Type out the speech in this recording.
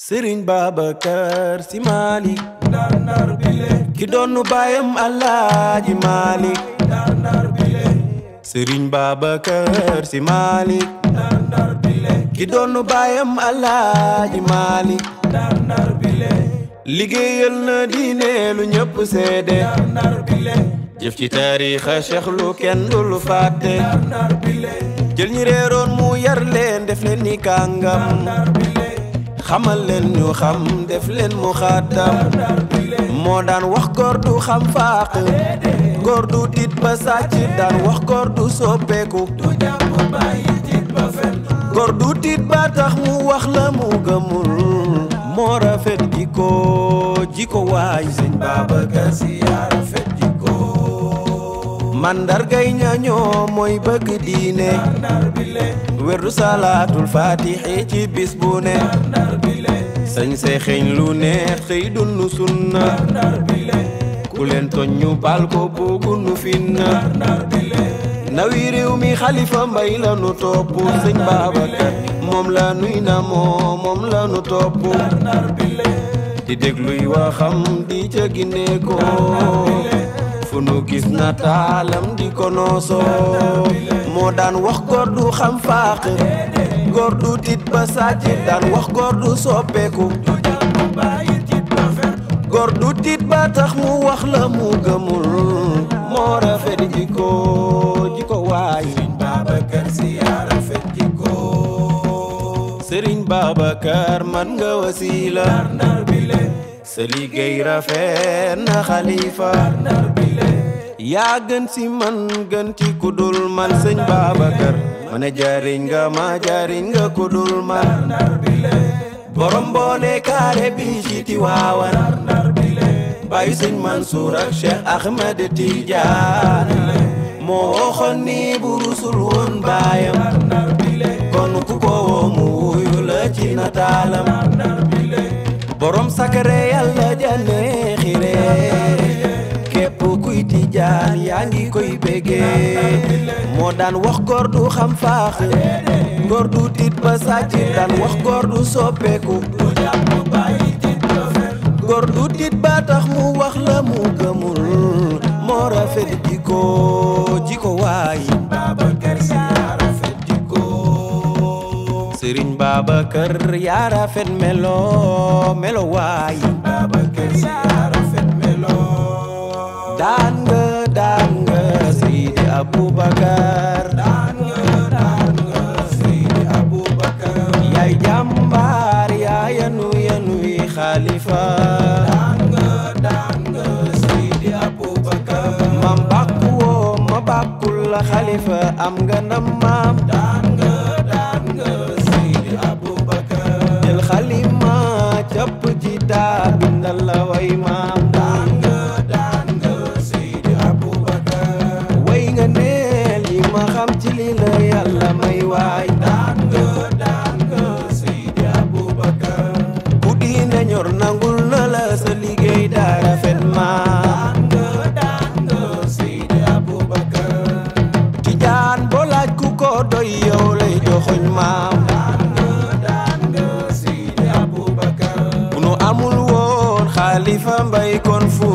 sëriñ Babacar Si Maalik ndar ndar bile ki doonu baayam Alaaji Maalik ndar ndar bile sëriñ Babacar Si Maalik ndar ndar bile ki doonu baayam Alaaji Maalik ndar ndar bile liggéeyal na diine lu ñëpp seede ndar ndar bile jëf ci taariixa Cheikh lu kenn du lu fàtte ndar ndar bile jël ñi réeroon mu yar leen def leen ni kàngam ndar bile xamal leen ñu xam def leen mu xaatam ndar bile moo daan wax góor du xam faaq góor du tiit ba sàcc daan wax góor du soppeeku du jàpp bàyyi tiit ba fen góor du tiit ba tax mu wax la mu gëmul moo rafet jikko jikko waay sëñ Babacar Si yaa rafet jikko mandargay ñañoo mooy bëgg diine ndar ndar bile werdu salaatul faatixi ci bis bu ne ndar bile sañ see xeeñ lu neex xëy dunnu sunna ndar bile ku leen toñ ñu baal ko buggu nu finna ndar bile nawi réew mi xalifa mbay la nu topp sëñ Babacar moom la nuy na moo moom la nu topp ndar bile di dégluy waxam di ca ginne ko fu nu gis na taalam di ko noosoo moo daan wax góor du xam faaq góor du tit ba sàcc daan wax góor du soppeeku du jàpp bàyyi tiit ba fen góor du tit ba tax mu wax la mu gëmul moo rafet jikko jikko waay Babacar Si yaa rafet jikko sëriñ Babacar man nga wasiila ndar bile sa liggéey rafet na xalifa ndar bile yaa gën si man gën ci kudul man sëñ Babacar ma ne jariñ nga ma jariñ nga kudul man ndar bile borom boole kaare bi ci Tiwaawan ndar bile bàyyi sëñ Mansour ak Cheikh Ahmed Tidiane moo waxoon ni bu rusul woon baayam ndar bile kon ku ko woo mu wuyu la ci nataalam ndar bile borom sakare yàlla jane xire képp kuy tijaan yaa ngi koy béggee moo daan wax góor du xam faax góor du tiit ba sàcc daan wax góor du soppeeku du jàpp bàyyi tiit ba fen góor du tiit ba tax mu wax la mu gëmul moo rafet jikko jikko waay Babacar Si yaa rafet jikko sëriñ Babacar yaa rafet melo melo waay Babacar Si yaa rafet melo daan nga daan nga Seydi Aboubacar daan nga daan nga Seydi Aboubacar yaay jàmbaar yaa yanu yanu yi xalifa daan nga daan nga Seydi Aboubacar mam bàkku woo ma bàkkul la xalifa am nga ndam maam daan nga daan nga Seydi Aboubacar jël xalima capp ci daa bindal la way maam daan nga daan nga Seydi Aboubacar way nga neel yi ma xam ci li la yàlla may waay daan nga daan nga Seydi Aboubacar ku diine ñor nangul na la sa liggéey daa rafet maam daan nga daan nga Seydi Aboubacar tijaan boo laaj ku ko doy yow lay joxoñ maam daan nga daan nga Seydi Aboubacar bu nu amul woon xaalifa mbay kon fu